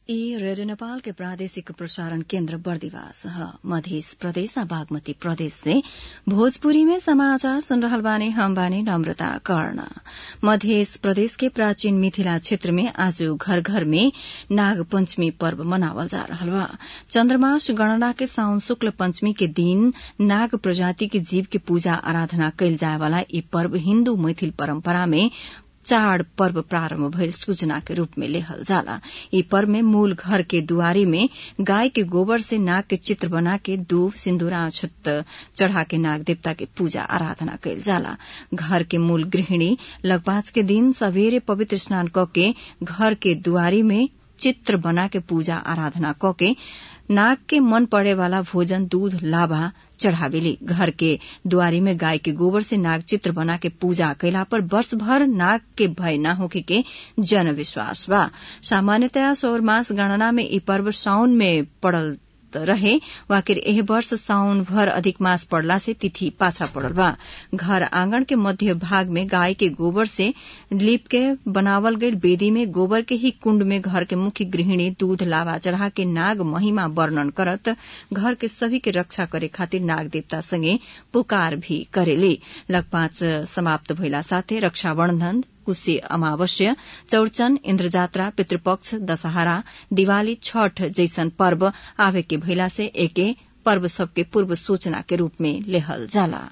ई रेडियो नेपाल के प्रादेशिक प्रसारण केन्द्र बर्दिवास ह मध्य प्रदेश आ बागमती प्रदेश से भोजपुरी में समाचार सुन रहल बानी हम बानी नम्रता कर्ण मध्य प्रदेश के प्राचीन मिथिला क्षेत्र में आज घर घर में नाग पंचमी पर्व मनावल जा रहल बा चन्द्रमास गणना के साउन शुक्ल पंचमी के दिन नाग प्रजाति के जीव के पूजा आराधना कयल जाय वाला ई पर्व हिन्दू मैथिल परम्परा में चाड़ पर्व प्रारम्भ भइल सूचना के रूप में लेहल जाला ई पर्व में मूल घर के दुआरी में गाय के गोबर से नाग के चित्र बना के दूब सिन्दूरा अक्षत चढ़ा के नाग देवता के पूजा आराधना कयल जाला घर के मूल गृहिणी लगपाच के दिन सवेरे पवित्र स्नान क के घर के दुआरी में चित्र बना के पूजा आराधना क के नाग के मन पड़े वाला भोजन दूध लाभा चढ़ावेली घर के दुआरी में गाय के गोबर से नाग चित्र बना के पूजा कैला पर वर्ष भर नाग के भय न होके के जन विश्वास बा सामान्यतया सौर मास गणना में ई पर्व साउन में पड़ल रहे वाकिर एह वर्ष साउन भर अधिक मास पड़ला से तिथि पाछा पड़ल बा घर आंगन के मध्य भाग में गाय के गोबर से लीप के बनावल गई बेदी में गोबर के ही कुंड में घर के मुख्य गृहिणी दूध लावा चढ़ा के नाग महिमा वर्णन करत घर के सभी के रक्षा करे खातिर नाग देवता संगे पुकार भी करेली लगपाच समाप्त भइला साथै रक्षाबन्धन कुशी अमावस्या चौड़चन इन्द्रजात्रा पितृपक्ष दशहरा दिवाली छठ जैसन पर्व आवे के भइला से एके पर्व सबके पूर्व सूचना के रूप में लेहल जाला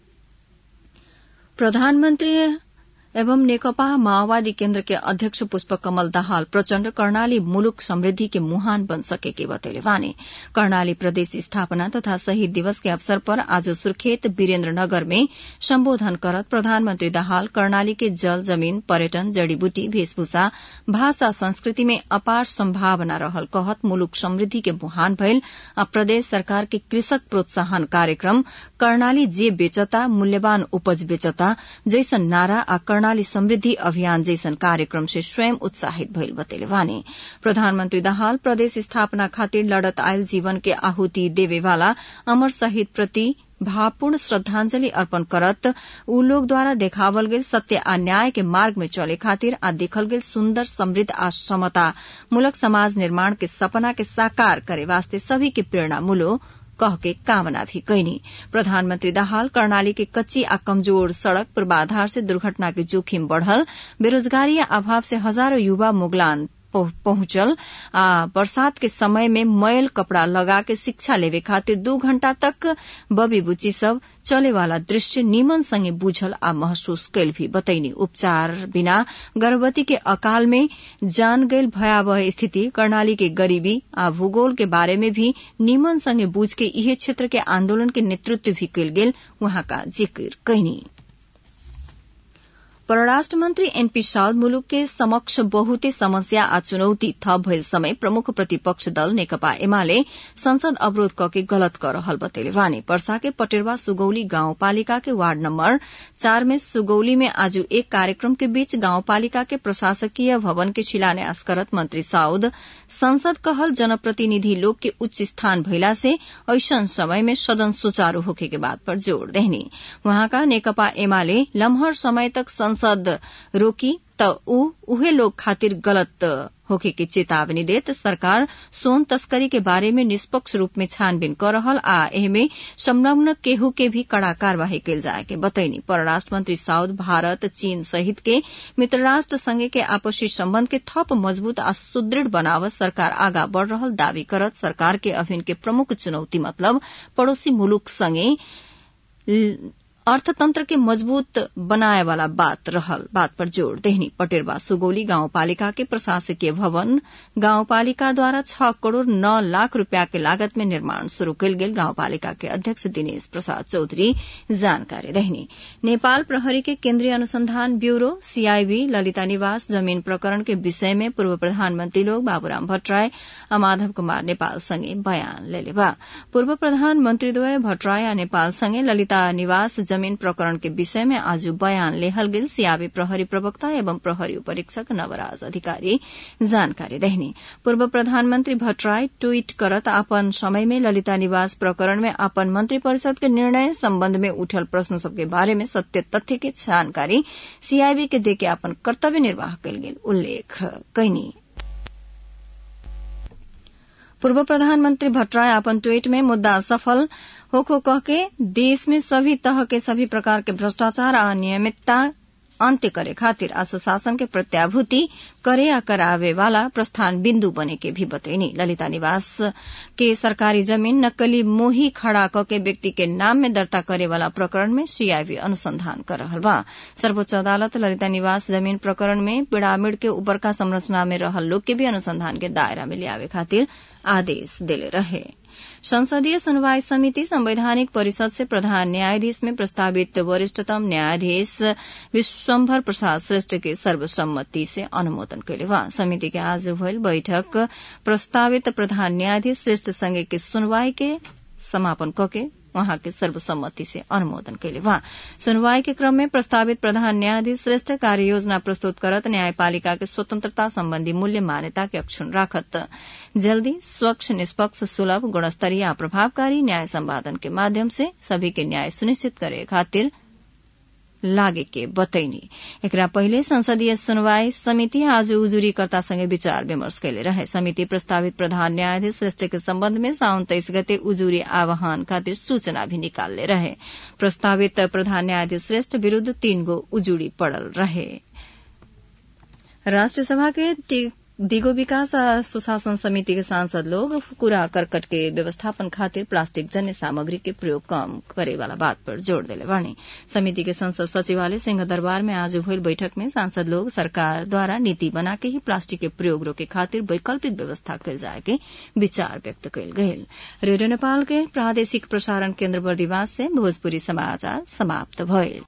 प्रधानमन्त्री एवं नेकपा माओवादी केन्द्र के अध्यक्ष पुष्प कमल दाहाल प्रचण्ड कर्णाली मुलुक समृद्धि के मुहान बन सकेके बतैले वाने कर्णाली प्रदेश स्थापना तथा शहीद दिवस के अवसर पर आज सुर्खेत वीरेन्द्रनगर में सम्बोधन करत प्रधानमन्त्री दाहाल कर्णाली के जल जमीन पर्यटन जड़ीबूटी वेशभूषा भाषा संस्कृति में अपार सम्भावना रहल कहत मुलुक समृद्धि के मुहान भइल आ प्रदेश सरकार के कृषक प्रोत्साहन कार्यक्रम कर्णाली जे बेचता मूल्यवान उपज बेचता जैसन नारा आ कर्णाली समृद्धि अभियान जैसन कार्यक्रम से स्वयं उत्साहित भइल बतैले वाने प्रधानमन्त्री दाहाल प्रदेश स्थापना खातिर लड़त आयल जीवन के आहुति देवेवाला अमर शहीद प्रति भावपूर्ण श्रद्धांजलि अर्पण करत उ लोग द्वारा देखावल गेल सत्य आ न्याय के मार्ग में चले खातिर आ देखल गेल सुन्दर समृद्ध आ समता मूलक समाज निर्माण के सपना के साकार करे वास्ते सभी के प्रेरणा मूलो कह के कामना भी कैनी प्रधानमन्त्री दाहाल कर्णाली के कच्ची आ कमजोर सड़क पूर्वाधार से दुर्घटना के जोखिम बढ़ल बेरोजगारी आ अभाव से हजारों युवा मुगलान पहुंचल आ बरसात के समय में मैल कपड़ा लगा के शिक्षा लेवे खातिर दू घंटा तक बबी बुच्ची सब चले वाला दृश्य निमन संगे बुझल आ महसूस कैल भी बतैनी उपचार बिना गर्भवती के अकाल में जान गयल भयावह स्थिति कर्णाली के गरीबी आ भूगोल के बारे में भी निमन संगे बुझ के इहे क्षेत्र के आंदोलन के नेतृत्व भी कैल गेल वहां का जिक्र कैनी परराष्ट्र मन्त्री एनपी साउद मुलुक के समक्ष बहुते समस्या आ चुनौती थप भइल समय प्रमुख प्रतिपक्ष दल नेकपा एमाले संसद अवरोध कके गलत कर रहल बतैले वानी पर्सा के पटेरवा सुगौली गाउँपालिका के वार्ड नम्बर चार में सुगौली में आज एक कार्यक्रम के बीच गाउँपालिका के प्रशासकीय भवन के शिलान्यास करत मन्त्री साउद संसद कहल जनप्रतिनिधि लोग के उच्च स्थान भइला से ऐसन समय में सदन सुचारू होखे के बात पर जोड़ देहनी वहाँका नेकपा एमाले लम्हर समय तक संसद रोकी त ऊ उहे लोग खातिर गलत होखे के चेतावनी देत सरकार सोन तस्करी के बारे में निष्पक्ष रूप में छानबीन कर रहल आ एहमे संलग्न केहू के भी कड़ा कार्यवाही कैल जाए के बतैनी परराष्ट्र मंत्री साउद भारत चीन सहित के मित्र राष्ट्र संगे के आपसी सम्बन्ध के थप मजबूत आ सुदृढ़ बनावत सरकार आगा बढ़ रहल दावी करत सरकार के अभिन के प्रमुख चुनौती मतलब पड़ोसी मुलुक संगे अर्थतंत्र के मजबूत बनाए वाला बात रहल बात पर जोड़ देहनी पटेरवा सुगौली गाउँपालिका के प्रशासकीय भवन गाउँपालिका द्वारा छ करोड़ नौ लाख रूपियाँ के लागत में निर्माण शुरू कयल गेल गाउँपालिका के अध्यक्ष दिनेश प्रसाद चौधरी जानकारी देहनी नेपाल प्रहरी के केन्द्रीय अनुसंधान ब्यूरो सीआईबी ललिता निवास जमीन प्रकरण के विषय में पूर्व प्रधानमंत्री लोग बाबूराम भट्टराय आ माधव कुमार नेपाल संगे बयान लेले बा पूर्व प्रधानमन्त्रीद्वय भट्टराय आ नेपाल संगे ललिता निवास जमीन प्रकरण के विषय में आज बयान लेहल गेल सियाबी प्रहरी प्रवक्ता एवं प्रहरी उपरीक्षक नवराज अधिकारी जानकारी देहनी पूर्व प्रधानमन्त्री भट्टराय ट्वीट करत अपन समय में ललिता निवास प्रकरण में अपन मंत्री परिषद के निर्णय सम्बन्ध में उठल प्रश्न सबके बारे में सत्य तथ्य के जानकारी सीआईबी के देके अपन कर्तव्य निर्वाह कयल गेल उल्लेख कैनी पूर्व प्रधानमंत्री भट्टराय अपन ट्वीट में मुद्दा सफल होखो कह के देश में सभी तरह के सभी प्रकार के भ्रष्टाचार आ अनियमितता अन्त्य करे खातिर आ सुशासन के प्रत्याभूति करे या करावे वाला प्रस्थान बिन्दु बने के भी बतैनी ललिता निवास के सरकारी जमीन नक्कली मोही खड़ा क के व्यक्ति के नाम में दर्ता करे वाला प्रकरण में सीआईबी अनुसंधान कर रहल बा सर्वोच्च अदालत ललिता निवास जमीन प्रकरण में पिरामिड के ऊपरका संरचना में रहल लोग के भी अनुसंधान के दायरा में लियावे खातिर आदेश देले रहे संसदीय सुनवाई समिति संवैधानिक परिषद से प्रधान न्यायाधीश में प्रस्तावित वरिष्ठतम न्यायाधीश विश्वम्भर प्रसाद श्रेष्ठ के सर्वसम्मति से अनुमोदन कैले बा समिति के आज भइल बैठक प्रस्तावित प्रधान न्यायाधीश श्रेष्ठ संघ के सुनवाई के समापन कके वहाँ के सर्वसम्मति से अनुमोदन कैले बा सुनवाई के क्रम में प्रस्तावित प्रधान न्यायाधीश श्रेष्ठ कार्य योजना प्रस्तुत करत न्यायपालिका के स्वतंत्रता संबंधी मूल्य मान्यता के अक्षुण राखत जल्दी स्वच्छ निष्पक्ष सुलभ गुणस्तरीय आ प्रभावकारी न्याय संवादन के माध्यम से सभी के न्याय सुनिश्चित करे खातिर लागे के बतैनी एकरा पहिले संसदीय सुनवाई समिति आज उजुरीकर्ता संगे विचार विमर्श कैले रहे समिति प्रस्तावित प्रधान न्यायाधीश श्रेष्ठ के सम्बन्ध में साउन तेइस गते उजुरी आह्वान खातिर सूचना भी निकालले रहे प्रस्तावित प्रधान न्यायाधीश श्रेष्ठ विरूद्ध तीन गो उजुरी पड़ल रहे राष्ट्र सभा के दिगो विकास आ सुशासन समिति के सांसद लोग कूड़ा करकट के व्यवस्थापन खातिर प्लास्टिक जन्य सामग्री के प्रयोग कम करे वाला बात पर जोड़ देले बानी समिति के संसद सचिवालय सिंह दरबार में आज भइल बैठक में सांसद लोग सरकार द्वारा नीति बना के ही प्लास्टिक के प्रयोग रोके खातिर वैकल्पिक व्यवस्था कल जाए के विचार व्यक्त कयल गेल रेडियो नेपाल के प्रादेशिक प्रसारण केन्द्र बर्दिवास से भोजपुरी समाचार समाप्त भइल